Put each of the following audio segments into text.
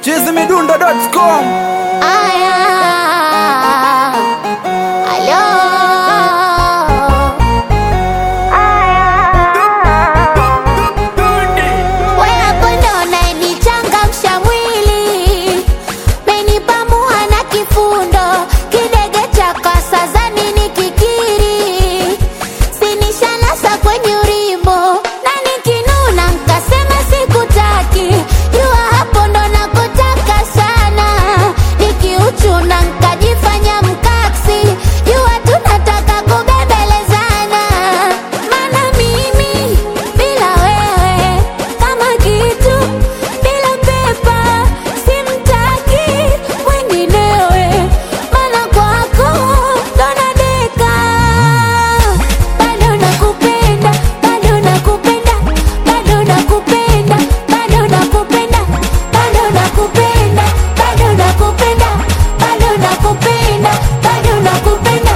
chizimidundo.com Aya, alo. We hapo ndo unayenichangamsha mwili, menipamua na kifundo, kidege cha kasa zani ni kikiri, sinishanasa kwenye urimbo, na nikinuna nkasema sikutaki, jua hapo ndo nakotaka sana, nikiuchuna nkajifanya mkaksi, jua tunataka kubembelezana, mana mimi bila wewe kama kitu bila pepa simtaki mwenginewe, mana kwako ndo nadeka. Bado nakupenda, bado nakupenda, bado nakupenda, bado nakupenda, bado nakupenda, bado nakupenda, bado nakupenda, bado nakupenda.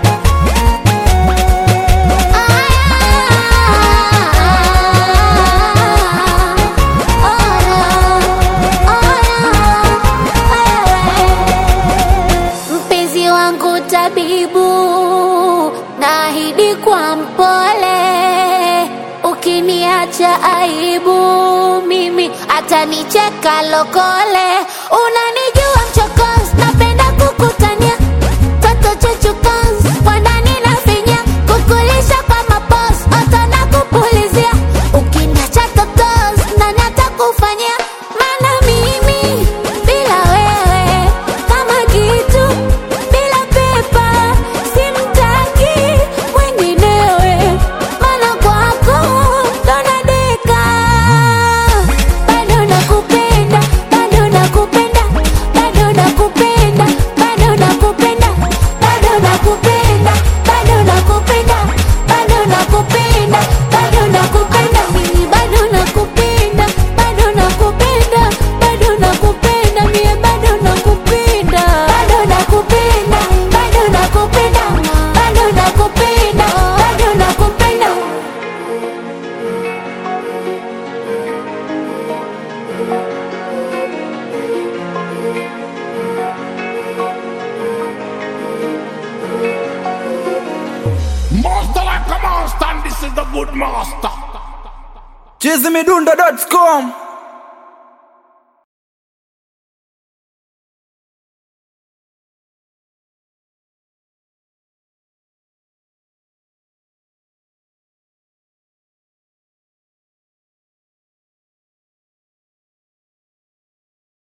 Mpenzi wangu tabibu, naahidi kwa mpole, ukiniacha aibu mimi atanicheka lokole. Unanijua mchokozi, napenda kukutania toto chuchukozi, kwa ndani nafinya kukulisha kwa mapozi, oto na kupulizia, ukiniacha totozi, nani atakufanyia? Maana mimi bila wewe kama kitu bila pepa simtaki mwenginewe, maana kwako ndo nadeka. Bado nakupenda, bado nakupenda, bado nakupenda, bado nakupenda, bado nakupenda, bado nakupenda, bado nakupenda, bado nakupenda, mimi bado nakupenda, bado nakupenda, bado nakupenda, mie bado nakupenda, bado nakupenda, bado nakupenda, bado nakupenda, bado nakupenda. Master like a master, and this is the good master. chizimidundo.com